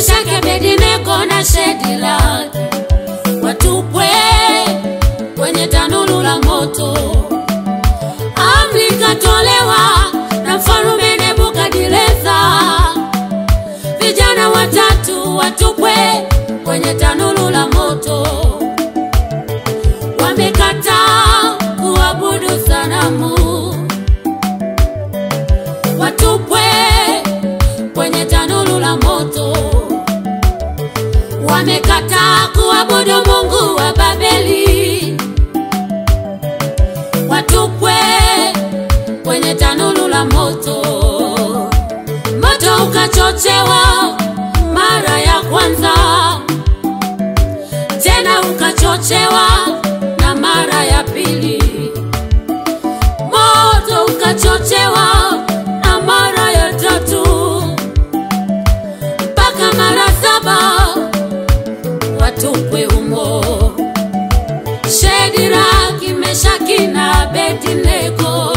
Meshaki, Abednego na Shadraka watupwe kwenye tanuru la moto. Amri ikatolewa na mfalme Nebukadneza, vijana watatu watupwe kwenye tanuru la moto. Wamekataa kuabudu sanamu, watupwe kwenye tanuru la moto. Wamekataa kuabudu Mungu wa Babeli, watupwe kwenye tanuru la moto. Moto ukachochewa mara ya kwanza, tena ukachochewa na mara ya pili. Moto ukachochewa na mara ya tatu, mpaka mara saba watupwe humo. Shadraka, Meshaki na Abednego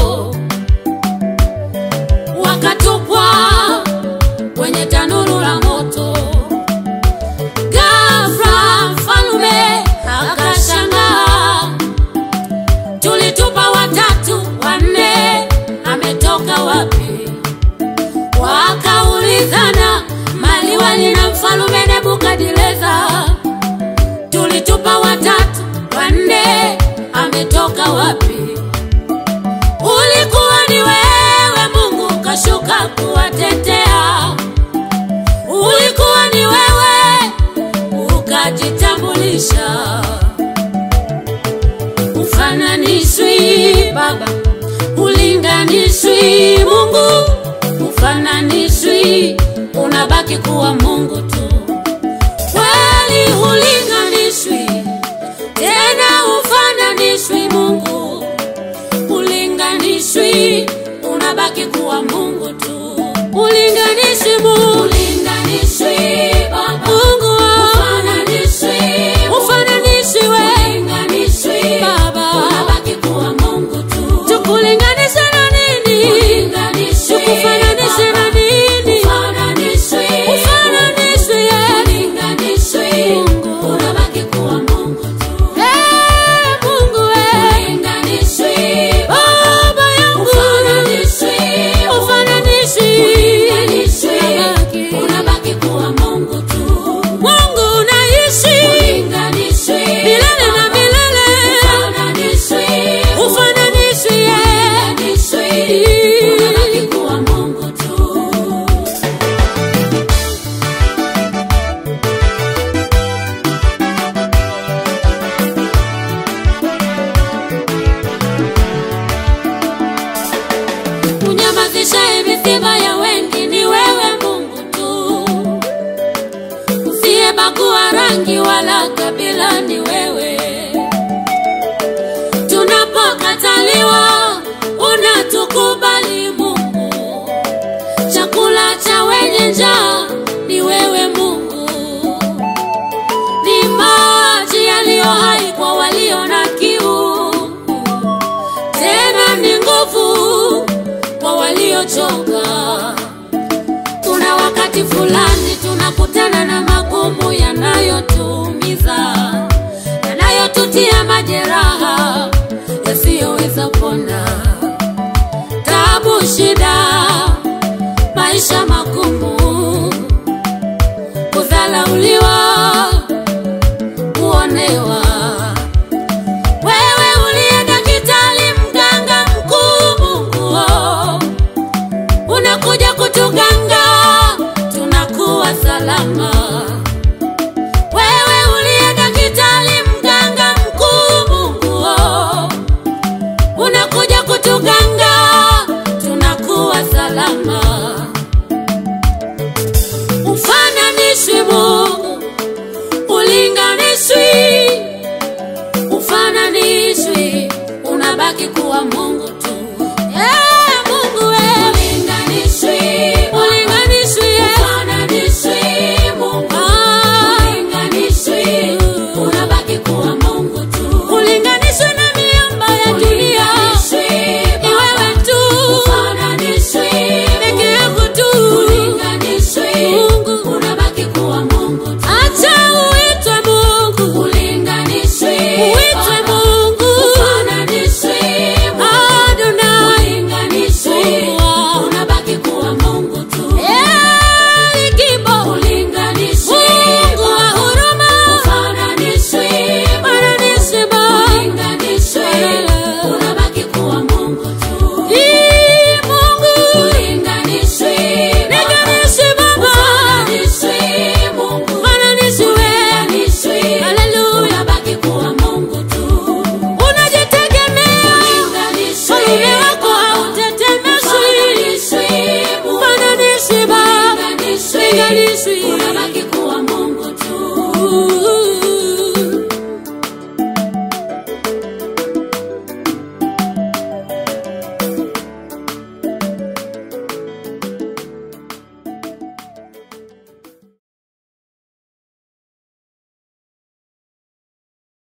wakatupwa kwenye tanuru la moto. Ghafla mfalme akashangaa, tulitupa watatu, wanne ametoka wapi? Wakaulizana maliwali na mfalme Nebukadneza, tulitupa watatu, wanne ametoka wapi? Ulikuwa ni wewe Mungu kashuka kuwatetea, ulikuwa ni wewe ukajitambulisha. Ufananishwi Baba, ulinganishwi Mungu, ufananishwi, unabaki kuwa Mungu tu. Kweli hulinganishwi tena, ufananishwi Mungu ulinganishwi, unabaki kuwa Mungu tu. Ulinganishwi Mungu, ulinganishwi Baba, Mungu wangu, ufananishwi, ufananishwi wewe, ulinganishwi Baba, unabaki kuwa Mungu tu. Tukulinganishe na nini? Ulinganishwi, tukufananishe na nini? Ufananishwi, ufananishwi yeye, ulinganishwi Mungu, unabaki kuwa Mungu tu. Eh, Mungu wewe, ulinganishwi Baba yangu, ufananishwi, ufananishwi, ulinganishwi, unabaki kuwa Mungu tu. Mungu unaishi, ulinganishwi milele na milele, ufananishwi, ufananishwi, ulinganishwi, unabaki kuwa Mungu tu. Unyamazishaye misiba ya wengi ni wewe Mungu tu, usiyebagua rangi wala kabila ni wewe. Tunapokataliwa unatukubali Mungu, chakula cha wenye njaa ni wewe Mungu, ni maji yaliyo hai kwa walio na kiu tena ni nguvu kwa waliochoka. Kuna wakati fulani tunakutana na magumu yanayotuumiza, yanayotutia majeraha yasiyoweza pona, tabu, shida